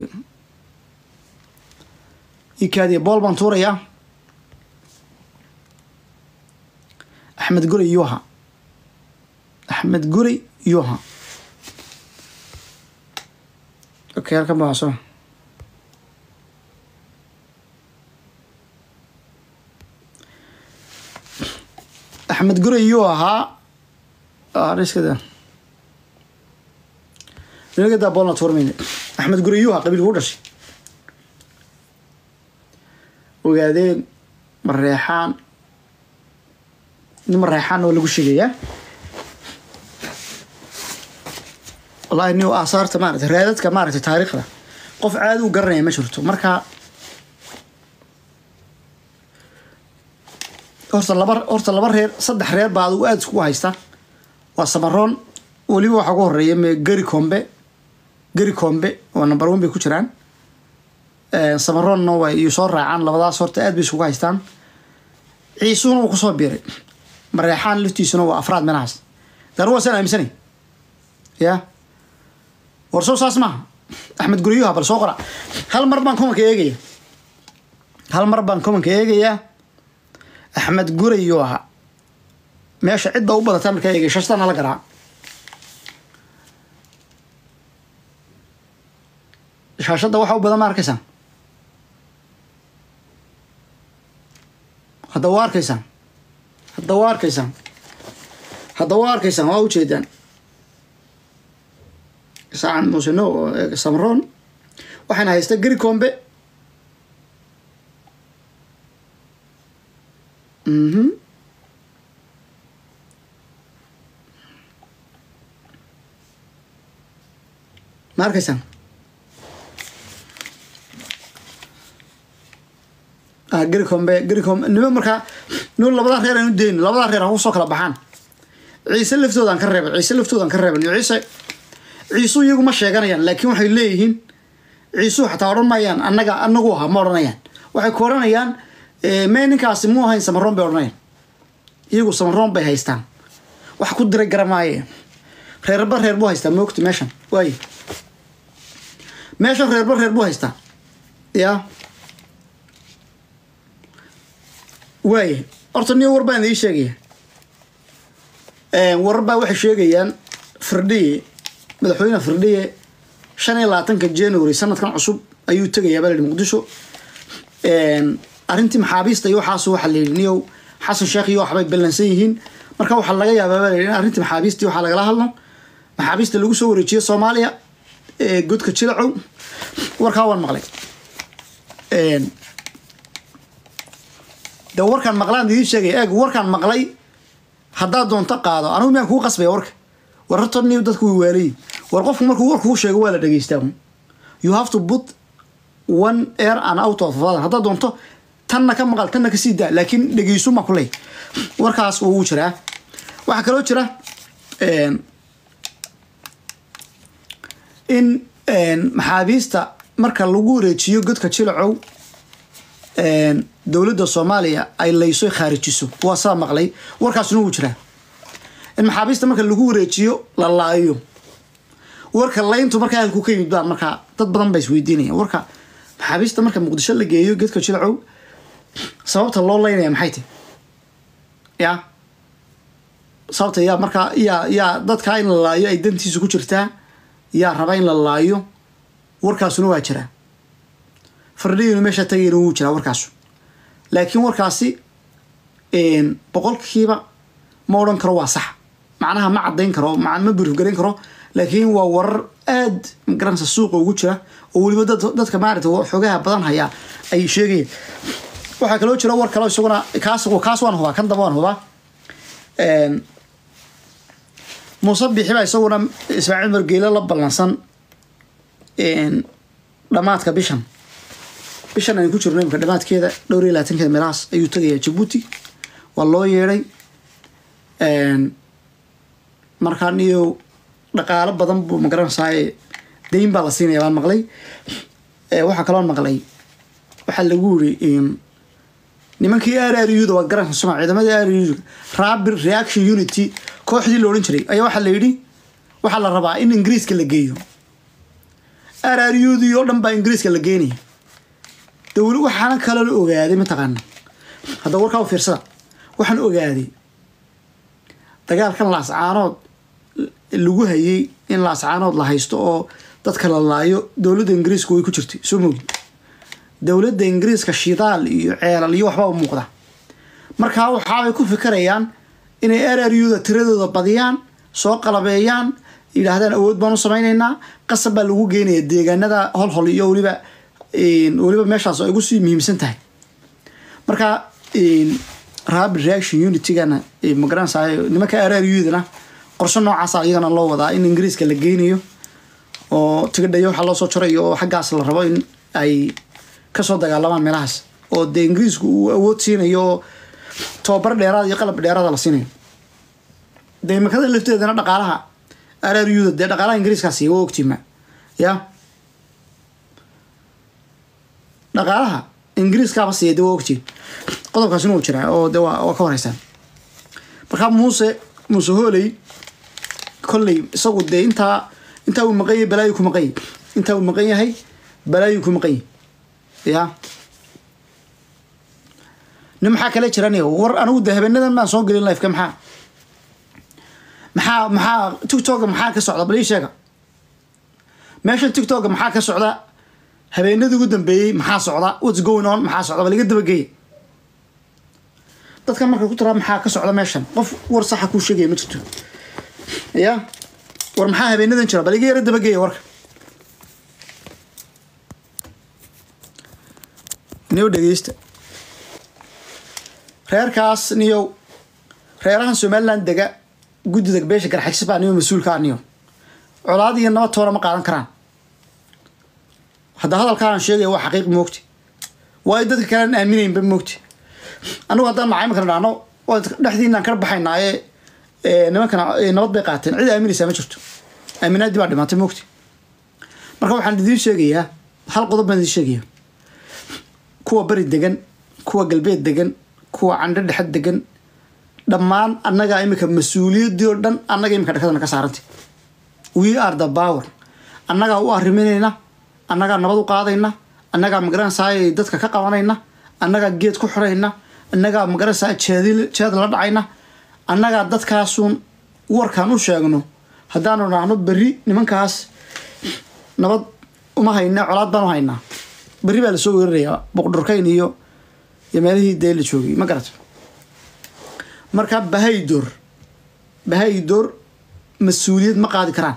ikaadiya bool baan tuurayaa axmed guri yuha axmed guri yuha okay halkan baa soo axmed guri yuu ahaa iskada nagadaa boolna tuurmayne axmed guri yuu ahaa qabiilku u dhashay ogaadeen mareexaan nin mareexaan oo lagu sheegayaa wallahi nin aasaarta maarata raadadka maaragtay taariikhda qof caadi u garanaya ma jirto marka horta laba horta laba reer saddex reer baa adigu aada iskugu haysta waa samaroon weliba waxaa ugu horeeya me gari combe gari combe oo number one bay ku jiraan samaroonna way iyo soo raacaan labadaas horta aad bay isugu haystaan ciisuhuna wuu kusoo biiray mareexaan laftiisuna waa afraad meelahaas dan waasaan aaminsanay ya war soo saas maaha axmed guriyuha bal soo qora hal mar baan komanka eegaya hal mar baan komanka eegayaa axmed gurayuu ahaa meesha cidda u badata markaa eegay shashtana la garaa shaashadda waxa u badan ma arkaysaan hadda waa arkaysaan hadda waa arkaysaan hadda waa arkaysaan waa ujeedaan saacan musino samroon waxaana haysta gari combe mhm ma arkaysaan gari combe gari combe nima markaa nima labadaa reer aan u dayno labadaa reer ha usoo kala baxaan ciise laftoodan ka reebay ciise laftoodan ka reeban iyo ciise ciisuu iyagu ma sheeganayaan laakiin waxay leeyihiin ciisuu xataa odhan maayaan annaga anagu aha ma odhanayaan waxay ku odhanayaan mee ninkaasi muu ahayn samaroon bay odhanayaan iyagu samaroon bay haystaan wax ku diray garamaaye reerba reer buu haystaa moogta meeshan waaye meeshan reerba reer buu haystaa ya waaye horta niyo war baan idii sheegaya warar baa waxay sheegayaan firdhiye madaxweyne firdhiye shan iyo labaatanka january sanadkan cusub ayuu tegayaa baa la yihi muqdisho arrintii maxaabiista iyo waxaas waxaa la yidhi niyow xasan sheekh iyo waxbay ballansan yihiin marka waxaa laga yaabaa baa la yidhi in arrintii maxaabiistii waxaa lagala hadlo maxaabiista lagu soo wareejiyo soomaaliya godka jilacow warkaa waan maqlay de warkaan maqlaan idiin sheegaya eeg warkaan maqlay haddaad doonto qaado anigu miyaan kuu qasbaya warka war horta niyo dadku way waalayi war qofku markuu warkuu sheego waa la dhegeystaa you have to put one air and out of other haddaad doonto tanna ka maqal tanna ka sii daa laakiin dhegeysu ma kuley warkaas wuu jiraa waxaa kaloo jira in maxaabiista marka lagu wareejiyo godka jilacow dowladda soomaaliya ay layso khaarijiso waa saa maqlay warkaasuna wuu jiraa in maxaabiista marka lagu wareejiyo la laayo warka layntu markaa halku ka yimid baa markaa dad badan baa isweydiinaya warka maxaabiista marka muqdisho la geeyo geedka jilacow sababta loo laynaya maxay tahy ya sababta yaa markaa yaa yaa dadkaa in la laayo ay dantiisa ku jirtaa yaa raba in la laayo warkaasuna waa jiraa fardhiyinu meesha tagayna wuu jiraa warkaasu laakiin warkaasi boqolkiiba ma odhan karo waa sax macnaha ma caddayn karo ma brief garayn karo laakiin waa warar aad magaranaysa suuqa ugu jira oo weliba dadka maarata xoogaha badan hayaa ay sheegayeen waxaa kaloo jira war kaloo isaguna kaas kaas waan hubaa kan damba waan hubaa muuse bixi baa isaguna ismaaciil margeele la ballansan dhamaadka bishan bishan aynu ku jirno imika dhamaadkeeda dhowr iyo labaatankeeda meelahaas ayuu tegayaa jabuuti waa loo yeedhay markaa niyo dhaqaalo badan buu magaranaysaa dayn baa la siinaya baan maqlay waxaa kaloo maqlay waxaa lagu yiri nimankii r r u da waa garanaysa suma ciidamadii r u rabir reaction unity kooxdii la odhan jiray ayaa waxaa la yidhi waxaa la rabaa in ingiriiska la geeyo araaryuudii oo dhan baa ingiriiska la geenaya dowla waxaana kaloo la ogaaday mataqaana hadda warkaa u fiirsada waxaan ogaaday dagaalkan laascaanood lagu hayay in laascaanood la haysto oo dadka la laayo dowladda ingiriiska way ku jirtay soo mogi dowladda ingiriiska shidaal iyo ceelal iyo waxbaa u muuqda markaa waxaabay ku fikirayaan inay araryuda tiradooda badiyaan soo qalabeeyaan yidhaahdaan awood baan u samaynaynaa qasab baa lagu geenaya deegaanada holhol iyo weliba weliba meeshaas ay ugu sii muhiimsan tahay marka rapid reaction unitygana magaranaysaa nimanka araryudana qorshe noocaasa iyagana loo wadaa in ingiriiska la geynayo oo tigadhayo waxaa loo soo jarayo oo xaggaas la rabo in ay kasoo dagaalamaan meelahaas oo dee ingiriisku uu awood siinayo oo tobabar dheeraada iyo qalab dheeraada la siinayo dee imakada lafteedana dhaqaalaha araryuda dee dhaqaalaha ingiriiskaa siiya waa ogtiima ya dhaqaalaha ingiriiskaaba siiya dee waa ogtiin qodobkaasina uu jiraa oo de waa waa ka horeysaan markaa muuse muuse hooley kolley isagu dee intaa intaa uu maqan yahay balaayu ku maqan yahy intaa uu maqan yahay balaayu ku maqan yahy ya nin maxaa kale jiran war anigu de habeenadan baan soo gelin lifeka maxaa maxaa maxaa tictoka maxaa ka socda bal ii sheega meeshan tictoka maxaa ka socda habeenadii ugu dambeeyey maxaa socda whats going on maxaa socda bal iga dabageeya dadkan marka ku tiraa maxaa ka socda meeshan qof war saxa kuu sheegaya ma jirto ya war maxaa habeenadan jira bal iga yara dabageeya warka niyow dhegeysta reerkaas niyow reerahan somaliland dega guddida beesha garxagsi baa niyo mas-uulka ah niyo colaad iyo nabad toona ma qaadan karaan hadda hadalkaan sheegaya waa xaqiiq moogti waayo dadka kalean aaminaynba moogti anigu haddaan macayminkana dhahno dhexdiinaan ka baxaynaaye nimankana nabad bay qaateen cid aaminaysaa ma jirto aaminaadii baa dhimaatay moogti marka waxaan idiin sheegayaa hal qodob baan idiin sheegaya kuwa beri degan kuwa galbeed degan kuwa candho dhexed degan dhammaan annagaa imika mas-uuliyaddii oo dhan annaga imika dhakadana ka saarantay we are the power annagaa u arriminayna annagaa nabad u qaadayna annagaa magaranaysaay dadka ka qabanayna annagaa geed ku xirayna annagaa magaranaysaa jeed jeed la dhacayna annagaa dadkaasuun warkaan u sheegno haddaanu dhahno berri nimankaas nabad uma hayna colaad baan u haynaa berri baa lasoo weerarayaa boqdhorkayn iyo iyo meelihii dee la joogay ma garata marka bahaydoor bahaydoor mas-uuliyad ma qaadi karaan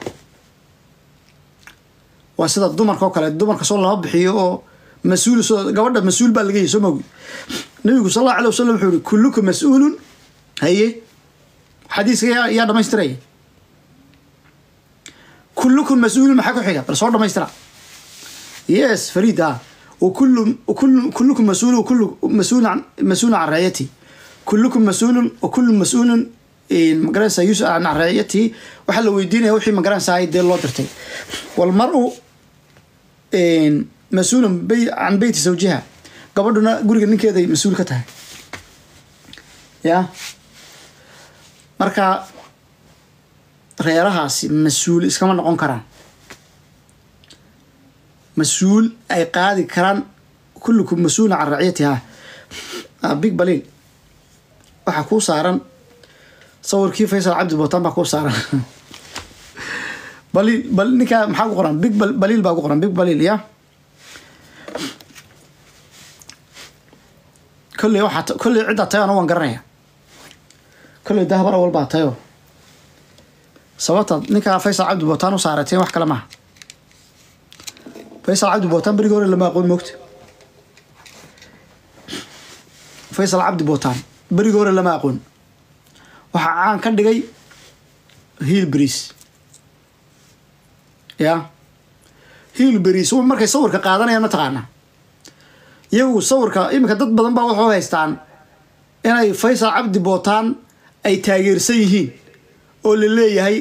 waa sida dumarka oo kale dumarka soo lama bixiyo oo mas-uul soo gabadha mas-uul baa laga yahy soo mogi nabigu sal allahu alay wasalam wuxuu yihi kulluka mas-uulun haye xadiiska yaa yaa dhamaystiraya kullukum mas-uulun maxaa ku xiga bal soo dhamaystira yes fariid ah وكل وكل كلكم مسؤول وكل مسؤول عن مسؤول عن رعيته كلكم مسؤول وكل مسؤول مقرنسا يسأل عن رعيته وحل ويدينه وحي مقرنسا هاي دي الله درتي والمرء مسؤول بي عن بيت زوجها قبلنا قولك انك هذا مسؤول كتها يا marka reerahaasi mas-uul iskama noqon karaan mas-uul ay qaadi karaan kullukum mas-uulun can raciyatiha big balil waxaa kuu saaran sawirkii faysal cabdi bootaan baa kuu saaran balil bal ninkaa maxaa ku qoran big balil baa ku qoran big balil ya kolley waxaa kolley ciddaa tayo anu waan garanaya kolley dahbar awal baa tayo sababta ninkaa faysal cabdi bootaan u saarateen wax kale maaha faysal cabdi bootaan berigii hore lama aqoon moogta faysal cabdi bootaan berigii hore lama aqoon waxaa caan ka dhigay hiil beriis ya hiil beriis markay sawirka qaadanayaan ma taqaana iyagu sawirka iminka dad badan baa waxu haystaan inay faysal cabdi bootaan ay taageersan yihiin oo la leeyahay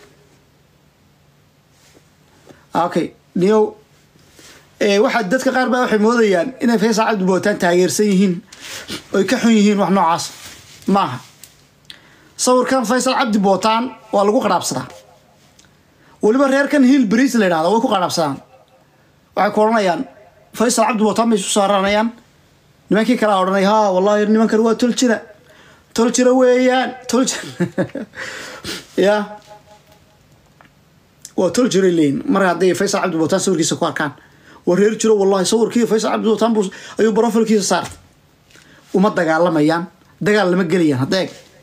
okay niyow waxaa dadka qaar baa waxay moodayaan inay faysal cabdi bootaan taageersan yihiin oy ka xun yihiin wax noocaas maaha sawirkan faysal cabdi bootaan waa lagu qadhaabsadaa weliba reerkan hiil beriis la yidhahda way ku qadhaabsadaan waxay ku odhanayaan faysal cabdi wataan bay isu saaranayaan nimankii kalea odhanay ha wallahi nimankan waa tol jira tol jira weeyaan tol jira ya waa tol jiray leeyin mar hadday faysal cabdi wataan sawirkiisa ku arkaan waa reer jiro wallahi sawirkii faysal cabdi wataan buu ayuu brofilkiisa saartay uma dagaalamayaan dagaal lama gelayaan hadda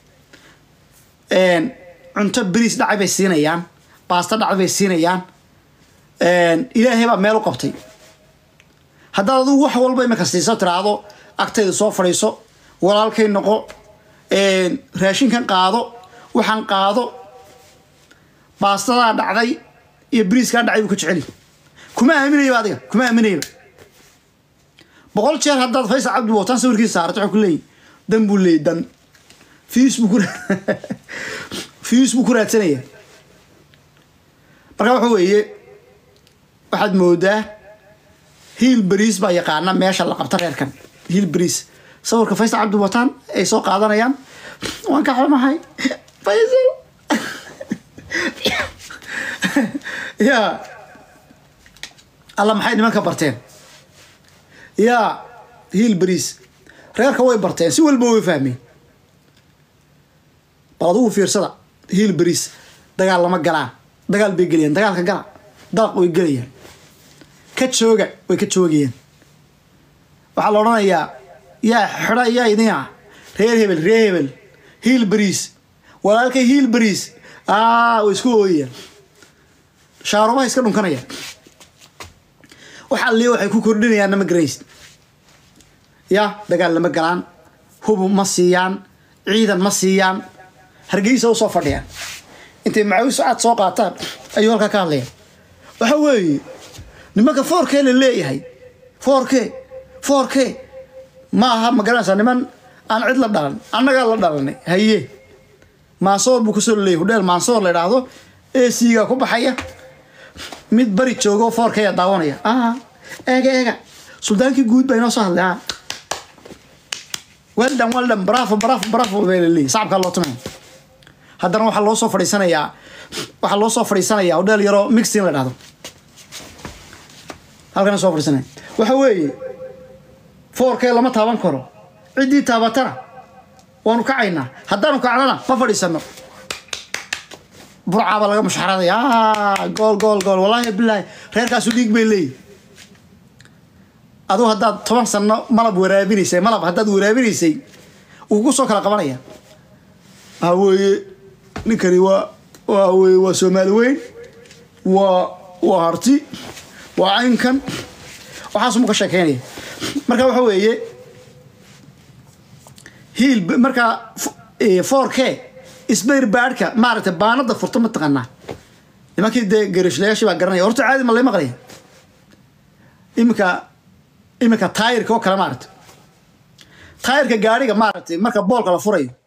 eeg cunto beriis dhacay bay siinayaan baasto dhacay bay siinayaan ilaahay baa meel u qabtay haddaad adigu wax walba imika siiso tiraahdo agtayda soo fadhiiso walaalkay noqo raashinkan qaado waxaan qaado baastadaa dhacday iyo beriiskaa dhacay buu ka jeceli kuma aaminayaba adiga kuma aaminayaba boqol jeer haddaad faysal cabdi wataan sawirkiisa saarata waxaa ku leeyahy dan buu leeyay dan fiis buu ku fiis buu ku raadsanaya marka waxa weeye waxaad moodaa hiil beriis baa yaqaana meesha la qabta reerkan hiil beriis sawirka faysal cabdi wataan ay soo qaadanayaan waan ka xumahay faysal ya alla maxay nimanka barteen ya hiil beriis reerka way barteen si walba way fahmeen bal adugu fiirsada hiil beriis dagaal lama galaan dagaal bay gelayaan dagaalka gala dalaq way gelayaan ka jooga way ka joogayaan waxaa la odhanayaa yaa xidha yaa idin ah reer hebel reer hebel hiil beriis walaalkay hiil beriis aa way isku ooyayaan shaarubaha iska dhunkanayaan waxaa liya waxay ku kordhinayaan nama garaysid ya dagaal lama galaan hubu ma siiyaan ciidan ma siiyaan hargeysa usoo fadhiyaan intay macawis cad soo qaataan ayuu halkaa ka hadlayaan waxa weeye nimanka foorkee la leeyahay foorke foorke ma aha ma garanaysaa niman aan cid la dhalan annagaa la dhalanay haye maansoor buu kasoo leeyahy hudheel maansoor la idhaahdo esiga ku baxaya mid bari joogo foorkeya daawanaya ah eega eega suldaankii guud baa inoo soo hadlay ah weldan weldan bravo bravo bravo baa la leeyahy sacabkaa loo tumaya haddana waxaa loo soo fadhiisanayaa waxaa loo soo fadhiisanayaa hudheel yaroo mixin la dhahdo halkana soo fadhiisanaya waxa weeye foorkee lama taaban karo ciddii taabatana waanu kacaynaa haddaanu kacnana ma fadhiisano burcaaba laga mushxaradaya gool gool gool wallaahi bilaahi reerkaasu dhiig bay leeyihi aduu haddaad toban sano malab waraabinaysay malab haddaad waraabinaysay wuu ku soo kala qabanaya waxa weeye ninkani waa waa weye waa soomaali weyn waa waa harti waa caynkan waxaasuma ka sheekeynaya marka waxa weeye hiil markaa four k isbayr baadhka maaragtay baanada furta ma taqaanaa nimankii dee garashlayaashii baa garanaya horta caadi ma lay maqlaya iminka iminka taayirka oo kale maaragtay taayirka gaariga maaragtay marka boolka la furayo